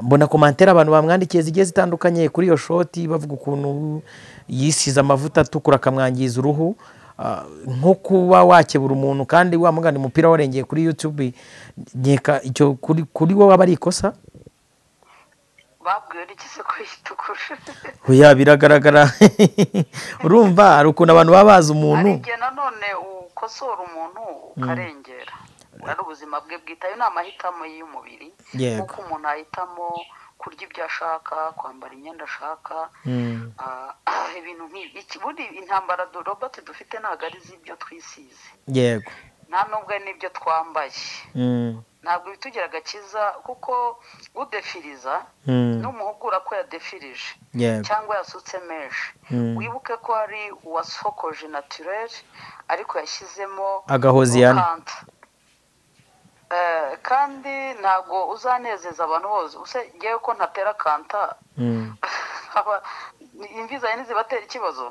mbona komantere abantu bamwandikiye zigiye zitandukanye kuri iyo shoti bavuga ukuntu yisize amavuta atukura akamwangiza uruhu nko kuba wakebura umuntu kandi wamugana umupira warengeye kuri yutube nkeka icyo kuri wowe aba ari ikosa babwiwe rigeze ku itukura oya biragaragara urumva hari ukuntu abantu baba bazi umuntu hari igihe nanone ukosora umuntu ukarengera ari ubuzima bwe bwite ayo ni amahitamo y'umubiri Yego. nk'uko umuntu ahitamo kurya ibyo ashaka kwambara imyenda ashaka ah, ibintu nk'ibi Iki- buri intambara du- robot dufite ntabwo ari iz'ibyo twisize yego nta nubwo ari n'ibyo twambaye ntabwo bitugira agakiza kuko udefiriza n'umuhugura ko yadefirije yego cyangwa yasutse menshi Mm. wibuke ko hari uwasokoje naturere ariko yashyizemo Agahozi yana. urukanta. Eh, kandi ntabwo uzanezeza abantu bose use ngewe ko ntatera kanta aba- imvi zanjye ntizibatera ikibazo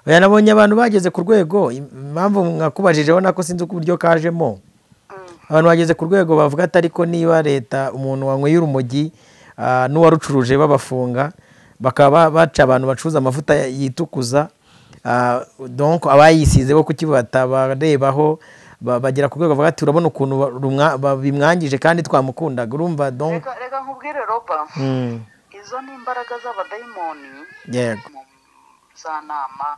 oya nabonye abantu bageze ku rwego impamvu mwakubajije nako sinzi uko uburyo kajemo Mm. abantu bageze ku rwego bavuga ati ariko niba leta umuntu wanyweye urumogi ah, n'uwarucuruje babafunga bakaba baca abantu bacuruza amavuta ya- yitukuza ah, donc abayisize bo kukibata barebaho ba- bagera ku rwego bavuga ati urabona ukuntu ba- rumwa- ba- bimwangije kandi twamukundaga urumva donc reka reka nkubwire roba Mm, izo ni imbaraga z'abadayimoni yego mu za nama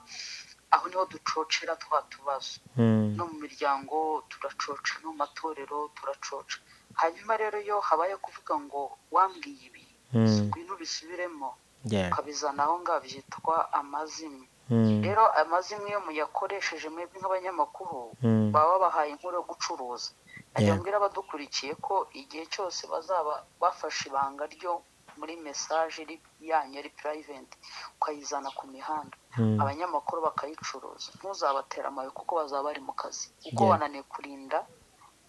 aho niho ducocera twa tubazo Mm, no mu miryango turacoca no mu matorero turacoca hanyuma rero iyo habaye kuvuga ngo wambwiye ibi Mm. ngwino ubisubiremo yego ukabizana aho ngaho byitwa amazimwe Mm, rero amazimwe iyo muyakoresheje mwebwe nk'abanyamakuru Mm. baba babahaye inkuru yo gucuruza ajya Yego. mbwira abadukurikiye ko igihe cyose bazaba bafashe ibanga ryo muri mesaje iri- yanyu ari purayiventi ukayizana ku mihanda Mm. abanyamakuru bakayicuruza ntuzabatere amabuye kuko bazaba bari mu kazi kuko Yego. wananiwe kurinda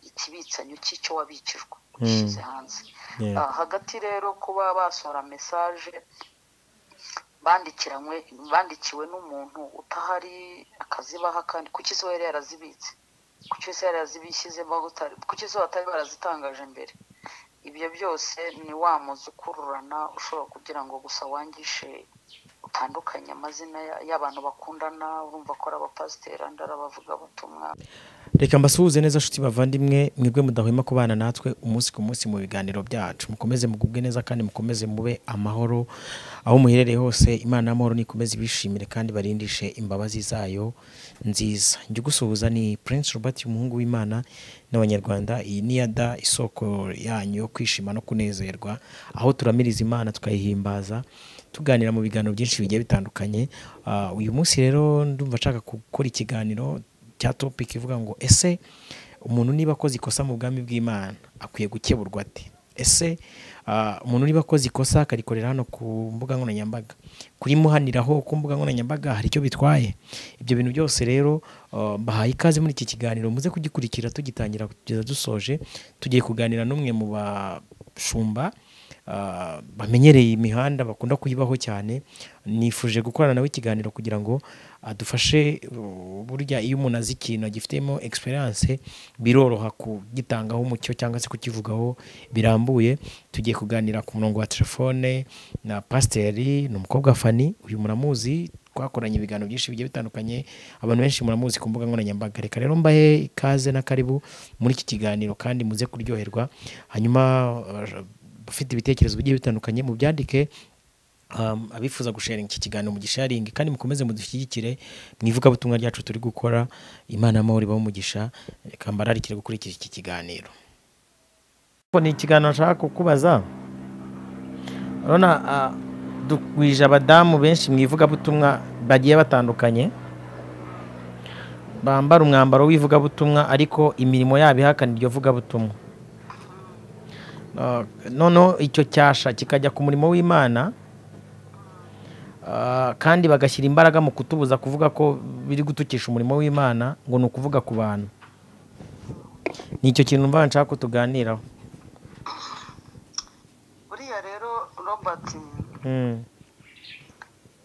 ikibitsanyo cy'icyo wabikijwe ushyize hanze yego Ah, hagati rero kuba basohora mesaje bandikiranywe bandikiwe n'umuntu utahari akazibaha kandi kuki se yari yarazibitse kuki se yari yarazibishyizemo utari kuki se batari barazitangaje mbere ibyo byose ni wa muzi ukururana ushobora kugira ngo gusa wangishe utandukanye amazina ya- y'abantu bakundana urumva ko ari abapasiteri andi ari abavugabutumwa reka mbasuhuze neza nshuti bavandimwe mwebwe mudahwema kubana natwe umunsi ku munsi mu biganiro byacu mukomeze mugubwe neza kandi mukomeze mube amahoro aho muherereye hose imana y'amahoro nikomeze ibishimire kandi barindishe imbabazi zayo nziza njye ugusuhuza ni prince robert umuhungu w'imana n'abanyarwanda iyi ni yada isoko yanyu yo kwishima no kunezerwa aho turamiriza imana tukayihimbaza tuganira mu biganiro byinshi bigiye bitandukanye Ah, uyu munsi rero ndumva nshaka gukora ikiganiro cya topic ivuga ngo ese umuntu niba akoze ikosa mu bwami bw'imana akwiye gukeburwa ate ese ah, umuntu niba akoze ikosa akarikorera hano ku mbuga nkoranyambaga kurimuhaniraho ku mbuga nkoranyambaga hari icyo bitwaye ibyo bintu byose rero ah, mbahaye ikaze muri iki kiganiro muze kugikurikira tugitangira kugeza dusoje tugiye kuganira n'umwe mu bashumba ah, bamenyereye imihanda bakunda kuyibaho cyane nifuje gukorana nawe ikiganiro kugira ngo adufashe uh, burya iyo umuntu azi ikintu agifitemo experience biroroha kugitangaho umucyo cyangwa se kukivugaho birambuye tugiye kuganira ku murongo wa telefone na pasiteri ni umukobwa fani uyu muramuzi twakoranye ibiganiro byinshi bigiye bitandukanye abantu benshi muramuzi ku mbuga nkoranyambaga reka rero mbahe ikaze na karibu muri iki kiganiro kandi muze kuryoherwa hanyuma uh, ufite ibitekerezo bigiye bitandukanye mu byandike Um, abifuza gusharinga iki kiganiro mu gisharingi kandi mukomeze mudushyigikire mu ivugabutumwa ryacu turi gukora imana y'amahoro ibaho umugisha reka mbararikire gukurikira iki kiganiro ni ikiganiro nshaka kukubaza urabona ah, dugwije abadamu benshi mu ivugabutumwa bagiye batandukanye bambara umwambaro w'ivugabutumwa ariko imirimo yabo ihakana iryo vugabutumwa Ah, noneho icyo cyasha kikajya ku murimo w'imana Ah, kandi bagashyira imbaraga mu kutubuza kuvuga ko biri gutukisha umurimo w'imana ngo ni ukuvuga ku bantu ni icyo kintu mba nshaka ko tuganiraho buriya rero robert Mm,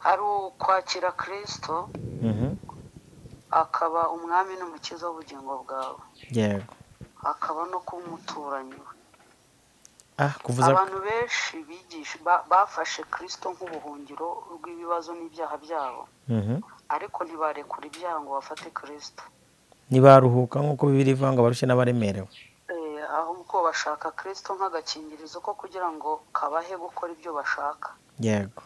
hari ukwakira kirisito mhm, akaba umwami n'umukiza w'ubugingo bwawe yego akaba no kuba umuturanyi we ah kuvuza abantu benshi bigisha ba- bafashe kirisito nk'ubuhungiro rw'ibibazo n'ibyaha byabo Mhm. ariko ntibarekura ibyaha ngo bafate kirisito ntibaruhuka nk'uko bibiri ivuga ngo barushye n'abaremerewe Eh, ahubwo bashaka kirisito nk'agakingirizo ko kugira ngo kabahe gukora ibyo bashaka yego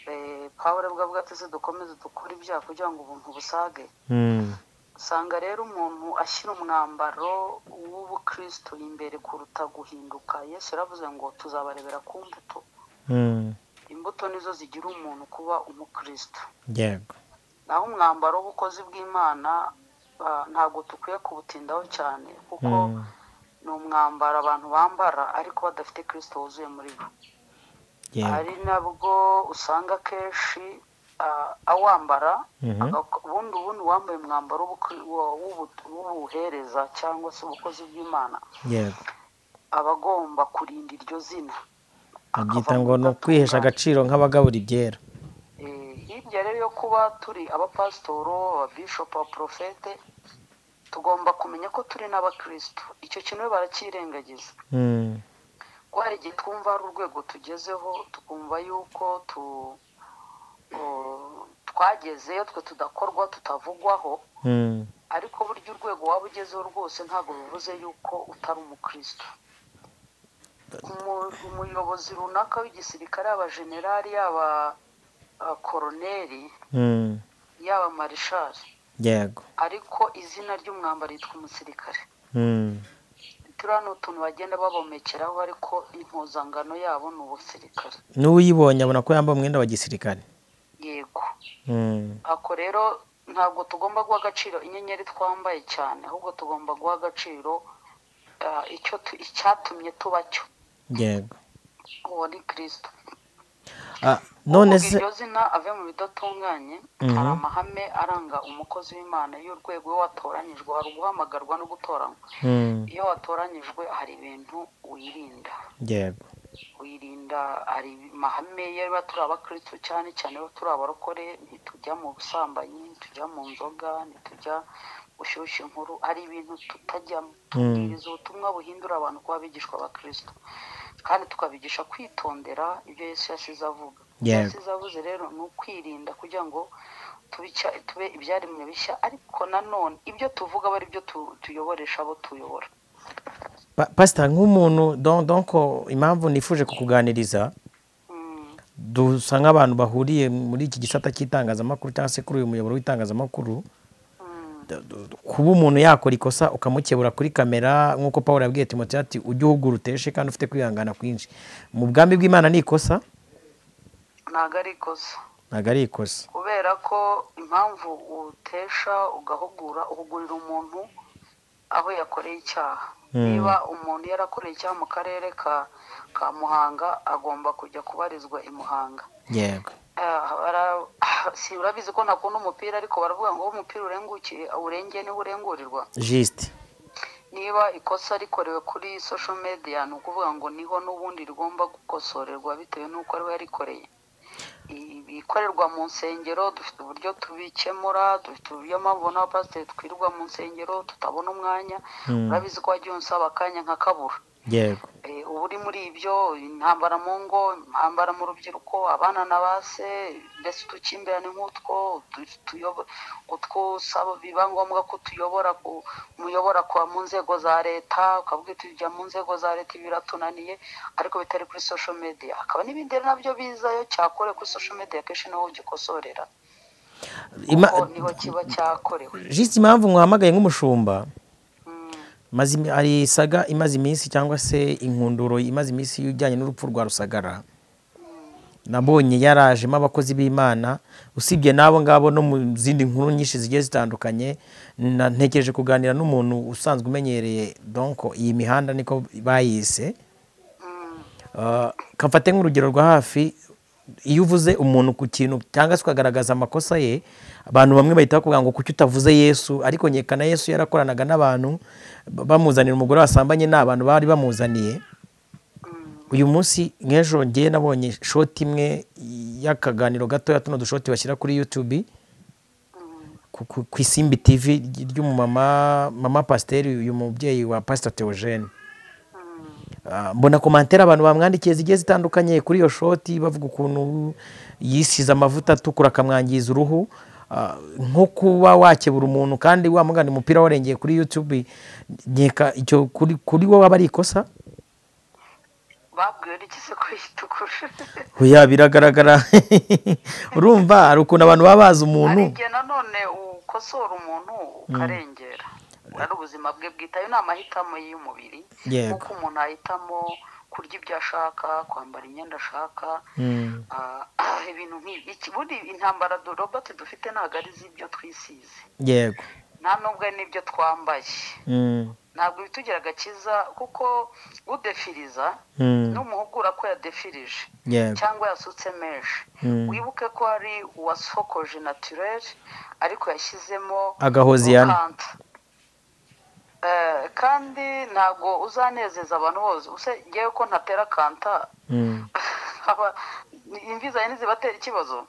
Eh, pawulo bwa bwateze dukomeze dukore ibyaha kugira ngo ubuntu busage Mm. usanga rero umuntu ashyira umwambaro w'ubukristo imbere kuruta guhinduka yesu yaravuze ngo tuzabarebera ku mbuto Mm. imbuto nizo zigira umuntu kuba umukristo yego naho umwambaro w'ubukozi bw'imana ah, ntabwo dukwiye kubutindaho cyane kuko Mm. ni umwambaro abantu bambara ariko badafite kirisito wuzuye muri bo yego hari nabwo usanga kenshi ah, awambara Mhm. aga- ubundi ubundi uwambaye umwambaro w'ubukri- wa- w'ubu- w'ubuhereza cyangwa se ubukozi bw'imana yego aba agomba kurinda iryo zina abyita ngo ni ukwihesha agaciro nk'abagabura ibyera Eh, hirya rero yo kuba turi abapasitoro ababishopu abaporofete tugomba kumenya ko turi n'abakirisitu icyo kintu rero barakirengagiza Mm. kuko hari igihe twumva hari urwego tugezeho tukumva yuko tu o- twagezeyo twe tudakorwa tutavugwaho Mm. ariko burya urwego waba ugezeho rwose ntabwo bivuze yuko utari umukristo Umu- umuyobozi runaka w'igisirikare yaba generali yaba ah, koroneri Mm. yaba marishari yego ariko izina ry'umwambaro yitwa umusirikare Mm. turiya ni utuntu bagenda babomekeraho ariko impuzangano yabo ni ubusirikare n'uwuyibonye abona ko yambaye umwenda wa gisirikare yego Mm. ako rero ntabwo tugomba guha agaciro inyenyeri twambaye cyane ahubwo tugomba guha agaciro ah, icyo tu- icyatumye tuba cyo yego uwo ni kirisito Ah, none Kuvuga se iryo zina ave mu bidatunganye Mhm. hari amahame aranga umukozi w'imana iyo urwego iyo watoranyijwe hari uguhamagarwa no gutoranywa Mm. iyo watoranyijwe hari ibintu wirinda yego wirinda hari amahame iyo biba turi abakristo cyane cyane iyo turi abarokore ntitujya mu busambanyi ntitujya mu nzoga ntitujya gushyushya inkuru hari ibintu tutajyamo tubwiriza ubutumwa buhindura abantu kuba abigishwa abakristo kandi tukabigisha kwitondera ibyo yesu yasize avuga ibyo Yego. yasize avuze rero ni ukwirinda kugira ngo tubica- tube ibyaremwe bishya ariko nanone ibyo tuvuga aba ari byo tu- tuyoboresha abo tuyobora Pa- pastor nk'umuntu don- donc impamvu nifuje kukuganiriza Mm. dusa nk'abantu bahuriye muri iki gisata cy'itangazamakuru cyangwa se kuri uyu muyoboro w'itangazamakuru Da- du- du- kuba umuntu yakora ikosa ukamukebura kuri kamera nk'uko paul yabwiye timote ati ujye uhugura uteshe kandi ufite kwihangana kwinshi mu bwami bw'imana ni ikosa ntago ari ikosa ntabwo ari ikosa kubera ko impamvu utesha ugahugura uhugurira umuntu aho yakoreye icyaha Mm. niba umuntu yarakoreye icyaha mu karere ka ka muhanga agomba kujya kubarizwa i muhanga yego Ah, bara- si urabizi ko ntakunda umupira ariko baravuga ngo aho umupira urengukiye urengeye niho urengurirwa jisite niba ikosa rikorewe kuri sosho mediya ni ukuvuga ngo niho n'ubundi rigomba gukosorerwa bitewe n'uko ariwe yarikoreye I- ibikorerwa mu nsengero dufite uburyo tubikemura dufite uburyo mpamvu n'abapasiteri twirirwa mu nsengero tutabona umwanya Mm. urabizi ko wagiye unsaba akanya nkakabura yego Eh, uba uri muri ibyo intambara mu ngo intambara mu rubyiruko abana na ba se mbese udukimbirane nk'utwo utu- tuyobo- utwo usaba biba ngombwa ko tuyobora ku- umuyobora kuba mu nzego za leta ukavuga uti tujya mu nzego za leta ibi biratunaniye ariko bitari kuri sosho mediya hakaba n'ibindi rero nabyo bizayo cyakore kuri sosho mediya kenshi niho ugikosorera Ima- kuko niho kiba cyakorewe jisite impamvu mwahamagaye nk'umushumba Mm, maze imi- hari isaga imaze iminsi cyangwa se inkunduro imaze iminsi ijyanye n'urupfu rwa rusagara nabonye yarajemo abakozi b'imana usibye n'abo ngabo no mu zindi nkuru nyinshi zigiye zitandukanye na- ntekereje kuganira n'umuntu usanzwe umenyereye donko iyi mihanda niko bayise mm, Uh, kamfate nk'urugero rwa hafi iyo uvuze umuntu ku kintu cyangwa se ukagaragaza amakosa ye abantu bamwe bahita bakubwira ngo kuki utavuze yesu ariko nyekana yesu yarakoranaga n'abantu ba- bamuzanira umugore wasambanye ni abantu bari bamuzaniye mm. uyu munsi nk'ejo ngewe nabonye shoti imwe y'akaganiro gatoya tuno dushoti bashyira kuri youtube ku- ku ku isimbi tv ry'umumama mama pasiteri uyu mubyeyi wa pasita teogene mbona komantere abantu bamwandikiye zigiye zitandukanye kuri iyo shoti bavuga ukuntu yisize amavuta atukura akamwangiza uruhu nko kuba wakebura umuntu kandi wamugana umupira warengeye kuri yutube nkeka icyo kuri wowe aba ari ikosa babwiwe n'iki se ko yitukuje oya biragaragara urumva hari ukuntu abantu baba bazi umuntu hari igihe nanone ukosora umuntu ukarengera ari ubuzima bwe bwite ayo ni amahitamo y'umubiri yego nk'uko umuntu ahitamo kurya ibyo ashaka kwambara imyenda ashaka ah, ah, ibintu nk'ibi Iki- buri intambara du- robot dufite ntabwo ari iz'ibyo twisize yego nta nubwo ari n'ibyo twambaye Mm, ntabwo bitugira agakiza kuko udefiriza mm, n'umuhugura ko yadefirije yego cyangwa yasutse menshi Mm. wibuke ko hari uwasokoje naturere ariko yashyizemo agahozi yana urukanta. Eh, kandi ntabwo uzanezeza abantu bose use ngewe ko ntatera kanta Mm. aba- imvi zanjye ntizibatera ikibazo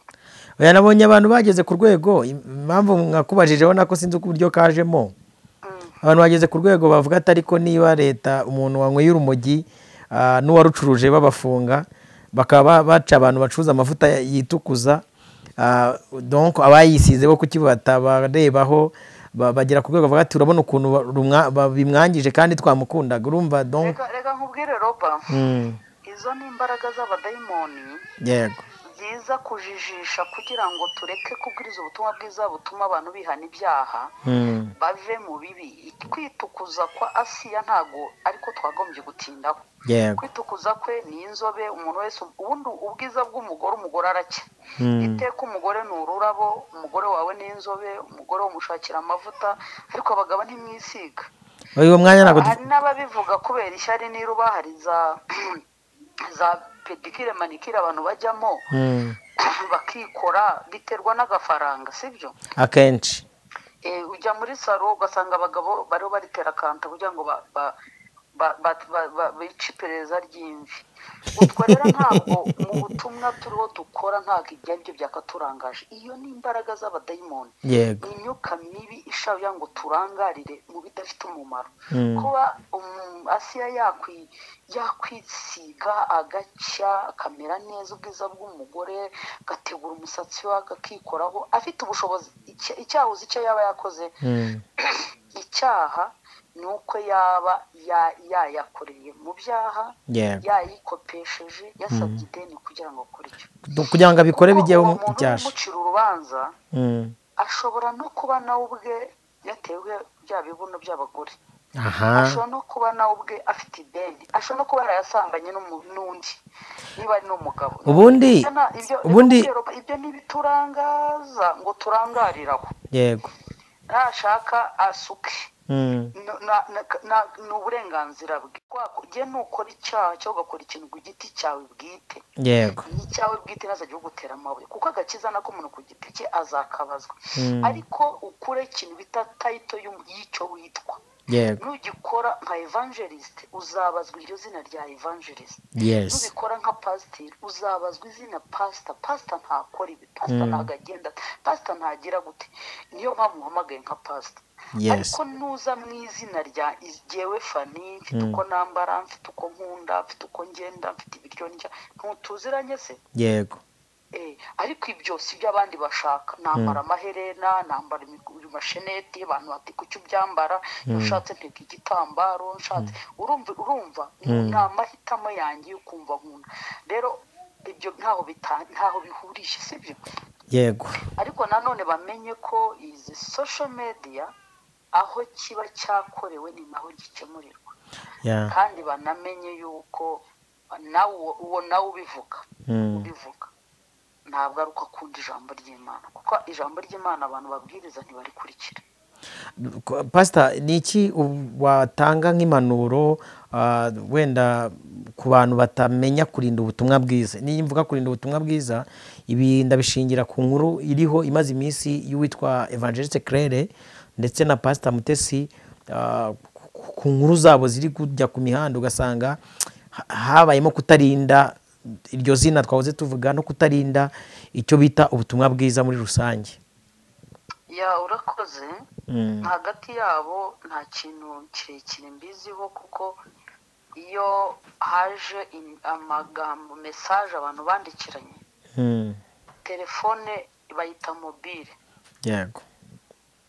oya nabonye abantu bageze ku rwego impamvu mwakubajijeho nako sinzi uko uburyo kajemo Mm. abantu bageze ku rwego bavuga ati ariko niba leta umuntu wanyweye urumogi ah, n'uwarucuruje babafunga bakaba baca abantu bacuruza amavuta yitukuza ah, donc abayisize bo kukibata barebaho ba- bagera ku rwego bavuga ati urabona ukuntu ba- rumwa- ba- bimwangije kandi twamukundaga urumva donc reka reka nkubwire roba Mm, izo ni imbaraga z'abadayimoni yego ziza kujijisha kugira ngo tureke kubwiriza ubutumwa bwiza butuma abantu bihana ibyaha Mm, bave mu bibi kwitukuza kwa asiya ntago ariko twagombye gutindaho yego kwitukuza kwe ni inzobe umuntu wese ubundi ubwiza bw'umugore umugore aracya Mm, iteka umugore ni ururabo umugore wawe ni inzobe umugore umushakira amavuta ariko abagabo ntimwisiga uyu mwanya ntabwo hari n'ababivuga kubera ishyari n'iruba hari za za pedikire manikire abantu bajyamo Mm, bakikora biterwa n'agafaranga sibyo akenshi Eh, ujya muri salo ugasanga abagabo bariho baritera kanta kugira ngo ba- ba- ba- ba- ba- ba- bice iperereza ry'imvi utwo rero ntabwo mu butumwa turiho dukora ntabwo ibyo ari byo byakaturangaje iyo ni imbaraga z'abadayimoni yego ni imyuka mibi ishaka ngo turangarire mu bidafite umumaro Mm, kuba um, asiya yakwi yakwisiga agacya akamera neza ubwiza bw'umugore agategura umusatsi we agakikoraho afite ubushobozi icya- icyahoze icyo yaba yakoze mm, icyaha ni uko yaba ya- yayakoreye mu byaha yego yayikopesheje yasabye ideni kugira ngo akore icyo kugira ngo abikore Kuko bijyeho uwo muntu icyasha umucira urubanza Mm. ashobora no kuba nawe ubwe yatewe bya bibuno by'abagore aha ashobora no kuba nawe ubwe afite ideni ashobora no kuba yarayasambanye n'umu- n'undi niba ari n'umugabo ubundi Ibyo na- ibyo- ubundi ibyo ni ibiturangaza ngo turangarire aho yego nashaka asuke Mm, na- na- na- na- ni uburenganzira bwe jye nukora icyaha cyangwa ugakora ikintu ku giti cyawe bwite yego ni icyawe bwite ntazajya ugutera amabuye kuko agakiza nako umuntu ku giti cye azakabazwa Mm. ariko ukure ikintu bita tayito y'um- y'icyo witwa yego nugikora nka evangeliste uzabazwa iryo zina rya evangeliste yes nubikora nka pasiteri uzabazwa izina pasita pasita ntakora ibi pasita Mm. ntabwo agenda pasita ntagira gute niyo mpamvu uhamagaye nka pasita yes ariko nuza mu izina rya jyewe fani mfite Mm. uko nambara mfite uko nkunda mfite uko ngenda mfite ibiryo ndya ntutuziranye se yego Eh, ariko ibyo si byo abandi bashaka nambara amaherena nambara imik- amasheneti abantu bati kuki ubyambara iyo ushatse nteka igitambaro nshatse urumva urumva Mm. ni amahitamo yanjye yo kumva nkunda rero ibyo ntaho bita- ntaho bihurije sibyo yego ariko nanone bamenye ko izi social media aho kiba cyakorewe ni naho gikemurirwa ya kandi banamenye yuko nawe uwo- uwo nawe ubivuga Mm, ubivuga ntabwo ari uko akunda ijambo ry'imana kuko ijambo ry'imana abantu babwiriza ntibarikurikira ko- pastor ni iki u- watanga nk'impanuro ah, wenda ku bantu batamenya kurinda ubutumwa bwiza niyo mvuga kurinda ubutumwa bwiza ibi ndabishingira ku nkuru iriho imaze iminsi y'uwitwa evangeliste claire ndetse na pastor mutesi ah, ku- ku nkuru zabo ziri kujya ku mihanda ugasanga ha- habayemo kutarinda iryo zina twahoze tuvuga no kutarinda icyo bita ubutumwa bwiza muri rusange ya urakoze Mm, hagati yabo nta kintu kirekire mbiziho kuko iyo haje im- amagambo mesaje abantu bandikiranye Hmm. telefone bayita mobile yego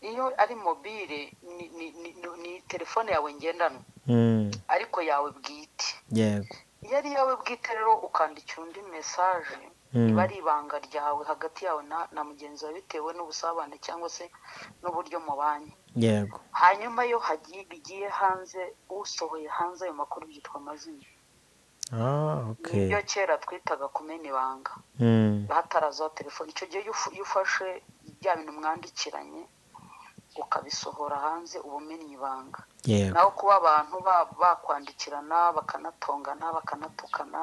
iyo ari mobile ni, ni, ni, ni- ni telefone yawe ngendanwa Hmm. ariko yawe bwite yego iyo ari iyawe bwite rero ukandikira undi mesaje Hmm. iba ari ibanga ryawe hagati yawe na, na mugenzi wawe bitewe n'ubusabane cyangwa se n'uburyo mubanye yego hanyuma iyo hagiye bigiye hanze usohoye hanze ayo makuru byitwa amazina ah okay ibyo kera twitaga kumena ibanga Hmm. hatarazaho telefone icyo gihe iyo ufu- iyo ufashe bya bintu mwandikiranye ukabisohora hanze uba umennye ibanga yego naho kuba abantu ba- bakwandikirana bakanatongana bakanatukana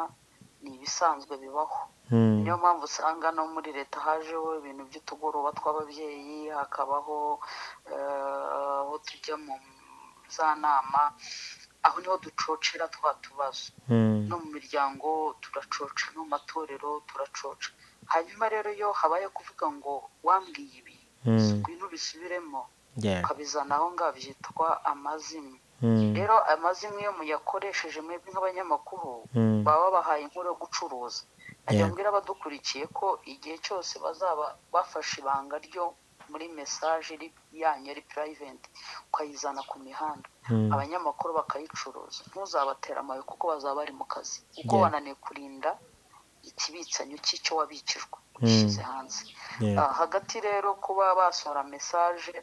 ni ibisanzwe bibaho Hmm. niyo mpamvu usanga no muri leta hajeho ibintu by'utugoroba tw'ababyeyi hakabaho eh, aho tujya mu za nama aho niho ducocera twa tubazo Hmm. no mu miryango turacoca no mu matorero turacoca hanyuma rero iyo habaye kuvuga ngo wambwiye ibi Hmm. ngwino ubisubiremo yego ukabizana aho ngaho byitwa amazimwe Hmm. rero amazimwe iyo muyakoresheje mwebwe nk'abanyamakuru Hmm. baba babahaye inkuru yo gucuruza ajya Yego. mbwira abadukurikiye ko igihe cyose bazaba bafashe ibanga ryo muri mesaje iri yanyu ari purayiventi ukayizana ku mihanda Hmm. abanyamakuru bakayicuruza ntuzabatere amabuye kuko bazaba bari mu kazi kuko Yeah. wananiwe kurinda ikibitsanyo cy'icyo wabikijwe ushyize hanze yego Ah, hagati rero kuba basohora mesaje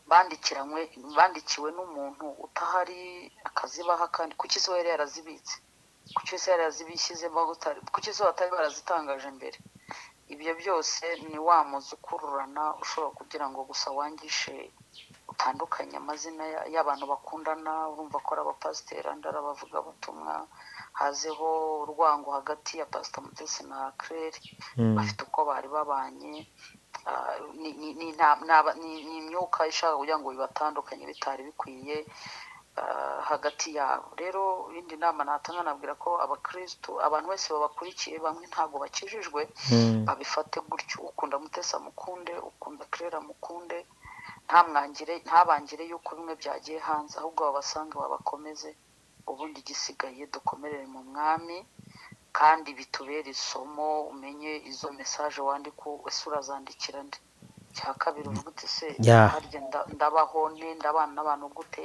bandikiranywe bandikiwe n'umuntu utahari akazibaha kandi kuki se yari yarazibitse kuki se yari yarazibishyizemo utari kuki se batari barazitangaje mbere ibyo byose ni wa muzi ukururana ushobora kugira ngo gusa wangishe utandukanye amazina ya- y'abantu bakundana urumva ko ari abapasiteri andi ari abavugabutumwa hazeho urwango hagati ya pasita mutesi na claire Hmm. bafite uko bari babanye ah, ni- ni- ni nta- naba- ni- ni imyuka ishaka kugira ngo bibatandukanye bitari bikwiye ah, hagati yabo rero ibindi nama natanga nabwira ko abakristu abantu bose babakurikiye bamwe ntabwo bakijijwe Hmm. babifate gutyo ukunda mutesa mukunde ukunda kirera mukunde ntamwangire ntabangire yuko bimwe byagiye hanze ahubwo babasange babakomeze ubundi igisigaye dukomerere mu mwami kandi bitubere isomo umenye izo mesaje wandika ese urazandikira nde cya kabiri uvuga uti se Ya. harya nda- ndabaho nte ndabana n'abantu gute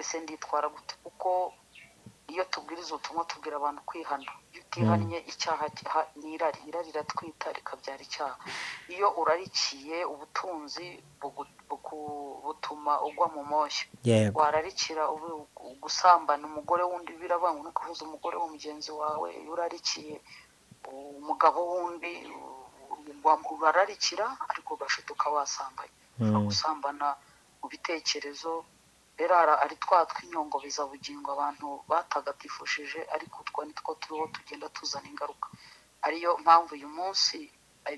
ese nditwara gute kuko iyo tubwiriza ubutumwa tubwira abantu kwihana iyo utihannye icyaha kiha- ni irari irari riratwita rikabyara icyaha iyo urarikiye ubutunzi bugu- buku- butuma ugwa mu moshya yego wararikira ubu- gusambana umugore w'undi biravuga ngo ntukahuze umugore wa mugenzi wawe iyo urarikiye umugabo w'undi u- urararikira ariko ugashutuka wasambanye ushobora Hmm. gusambana mu bitekerezo rero ara- ari twa twinyongo bizabugingo abantu batagatifuje ariko utwo ni two turiho tugenda tuzana ingaruka ariyo mpamvu uyu munsi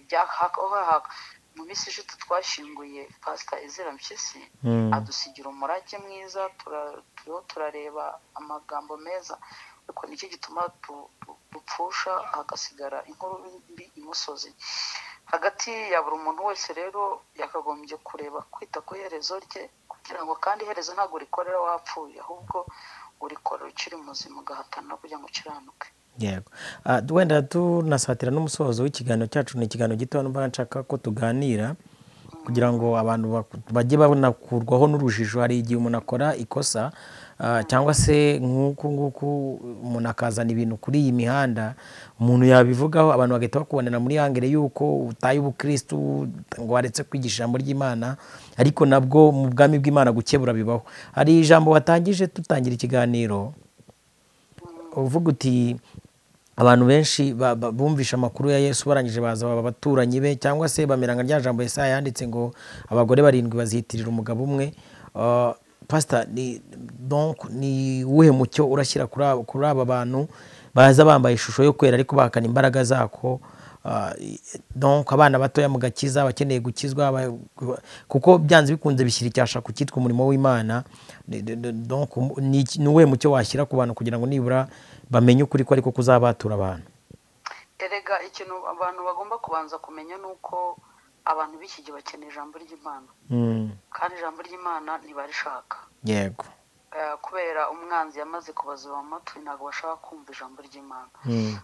ibyahaka mu minsi ishize twashyinguye pasita ezera mpyisi Hmm. adusigira umurage mwiza tura- turiho turareba amagambo meza ariko nicyo gituma du- du- dupfusha hagasigara inkuru mbi imusozi hagati ya buri muntu wese rero yakagombye kureba kwita ku iherezo rye kugira ngo kandi iherezo ntabwo rikorera wapfuye ahubwo urikorera ukiri muzima ugahatanira kugira ngo ukiranuke yego Ah, wenda tunasatira n'umusozo w'ikiganiro cyacu ni ikiganiro gito numva nshaka ko tuganira kugira ngo abantu baku- bajye banakurwaho n'urujijo hari igihe umuntu akora ikosa ah, cyangwa se nk'uku nguku umuntu akazana ibintu kuri iyi mihanda umuntu yabivugaho abantu bagahita bakubonera muri hangere y'uko utaye ubukirisitu ngo waretse kwigisha ijambo ry'imana ariko nabwo mu bwami bw'imana gukebura bibaho hari ijambo watangije tutangira ikiganiro uvuga uti abantu benshi ba- ba- bumvishe amakuru ya yesu barangije baza baba abaturanyi be cyangwa se bamera nka rya jambo yesaya yanditse ngo abagore barindwi bazitirira umugabo umwe Ah, pasita ni donc ni uwuhe mucyo urashyira kuri aba- kuri aba bantu baza bambaye ishusho yo kwera ariko bahakana imbaraga zako Ah, i- donc abana batoya mu gakiza abakeneye gukizwa aba- kuko byanze bikunze bishyira icyasha ku cyitwa umurimo w'imana Ni- ni- ni- donc ni iki- ni uwuhe mucyo washyira ku bantu kugira ngo nibura bamenye ukuri ko ariko kuzabatura abantu erega ikintu abantu bagomba kubanza kumenya ni uko abantu b'iki gihe bakeneye ijambo ry'imana Mm, kandi ijambo ry'imana ntibarishaka yego kubera umwanzi yamaze kubaziba mu matwi ntabwo bashaka kumva ijambo ry'imana Mm.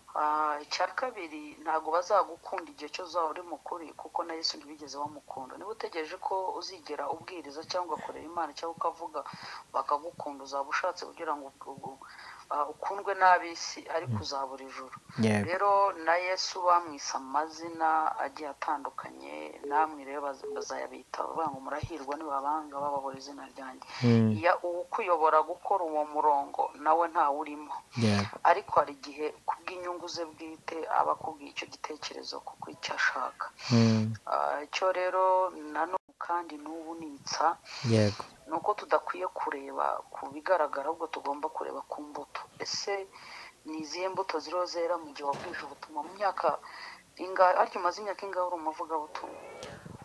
icya kabiri ntabwo bazagukunda igihe cyose uzaba uri mukuri kuko na yesu ntibigeze bamukunda niba utegereje ko uzigera ubwiriza cyangwa ugakorera imana cyangwa ukavuga bakagukunda uzaba ushatse kugira ngo ubwo- ubwo, ah, ukundwe n'ab'isi ariko uzabura ijoro Yego. rero na yesu bamwise amazina agiye atandukanye namwe rero baz- bazayabita bavuga ngo murahirwa nibabanga bababura izina ryanjye Mm. Ya- ukuyobora gukora uwo murongo nawe ntawurimo Yego. ariko hari igihe kubw'inyungu ze bwite aba akubwiye icyo gitekerezo kuko icyo ashaka Mm. Ah, icyo rero nanone kandi n'ubu nitsa Yego. ni uko tudakwiye kureba ku bigaragara ahubwo tugomba kureba ku mbuto ese ni izihe mbuto ziriho zera mu gihe wabwije ubutumwa mu myaka ingahe ariko umaze imyaka ingahe uri umuvugabutumwa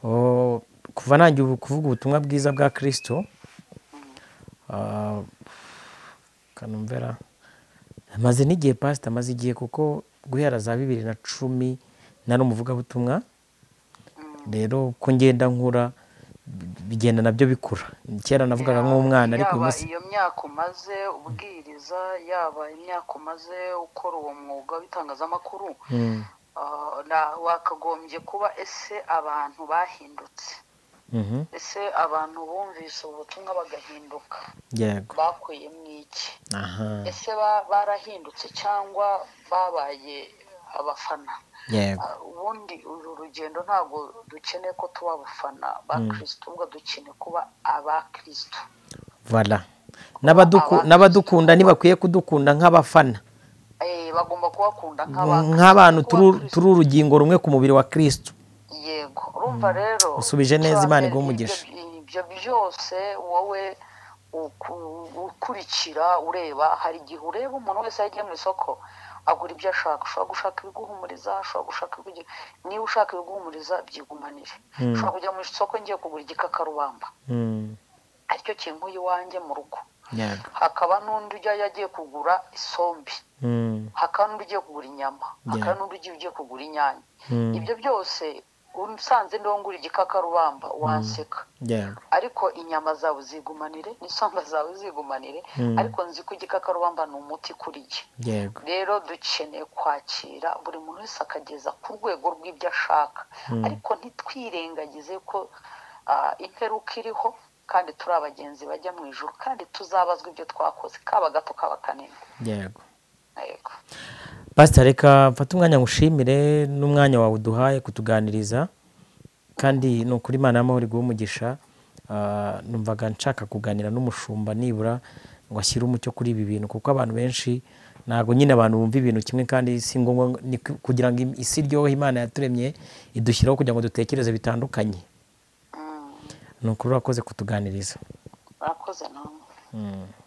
Oh, kuva nangiye ubu- kuvuga ubutumwa bwiza bwa kirisito ah, kanumvera maze n'igihe pasita amaze igihe kuko guhera za bibiri na cumi nari umuvugabutumwa rero ko ngenda nkura bi- bigenda nabyo bikura kera navugaga nk'umwana ariko uyu yaba munsi iyo myaka umaze ubwiriza yaba imyaka umaze ukora uwo mwuga w'itangazamakuru Mm, Ah, na- wakagombye kuba ese abantu bahindutse mhm, ese abantu bumvise ubutumwa bagahinduka yego bakuyemo iki aha ese ba- barahindutse cyangwa babaye abafana yego Ah, ubundi uru rugendo ntabwo dukeneye ko tuba abafana ba kirisito ubwo dukeneye kuba abakirisito vala N'abaduku- Aba- n'abadukunda ntibakwiye kudukunda nk'abafana Eh, bagomba kubakunda nk'aba- nk'abantu kuba turi Kristo. turi urugimbo rumwe ku mubiri wa kirisito yego urumva rero Usubije neza Imana iguhe ibyo- umugisha. ibyo byose wowe uku- ukurikira ureba hari igihe ureba umuntu wese agiye mu isoko agura ibyo ashaka ushobora gushaka ibiguhumuriza ushobora gushaka ibigi- niba ushaka ibiguhumuriza byigumanire ushobora kujya mu isoko ngiye kugura igikakarubamba Mm, aricyo kintu iwanjye mu rugo yego hakaba n'undi ujya yagiye kugura isombe Mm, hakaba n'undi ugiye kugura inyama hakaba Yeah. n'undi ugiye ugiye kugura inyanya mm, ibyo byose usanze niwo ngura igikakarubamba wanseka yego ariko inyama zawe zigumanire n'insonga zawe zigumanire Mm. ariko nzi ko igikakarubamba ni umuti kuri jye yego rero dukeneye kwakira buri muntu wese akageza ku rwego rw'ibyo ashaka ariko ntitwirengagize ko ah, imperuka iriho kandi turi abagenzi bajya mu ijoro kandi tuzabazwa ibyo twakoze kaba gato kaba kanini yego yego pasita reka mfate umwanya ngushimire n'umwanya wawe uduhaye kutuganiriza kandi ni ukuri imana y'amahoro iguha umugisha Ah, numvaga nshaka kuganira n'umushumba nibura ngo ashyire umucyo kuri ibi bintu kuko abantu benshi ntabwo nyine abantu bumva ibintu kimwe kandi si ngombwa ngo- ni ku- kugira ngo isi iryohe imana yaturemye idushyiraho kugira ngo dutekereze bitandukanye Mm. ni ukuri urakoze kutuganiriza murakoze namwe Mm.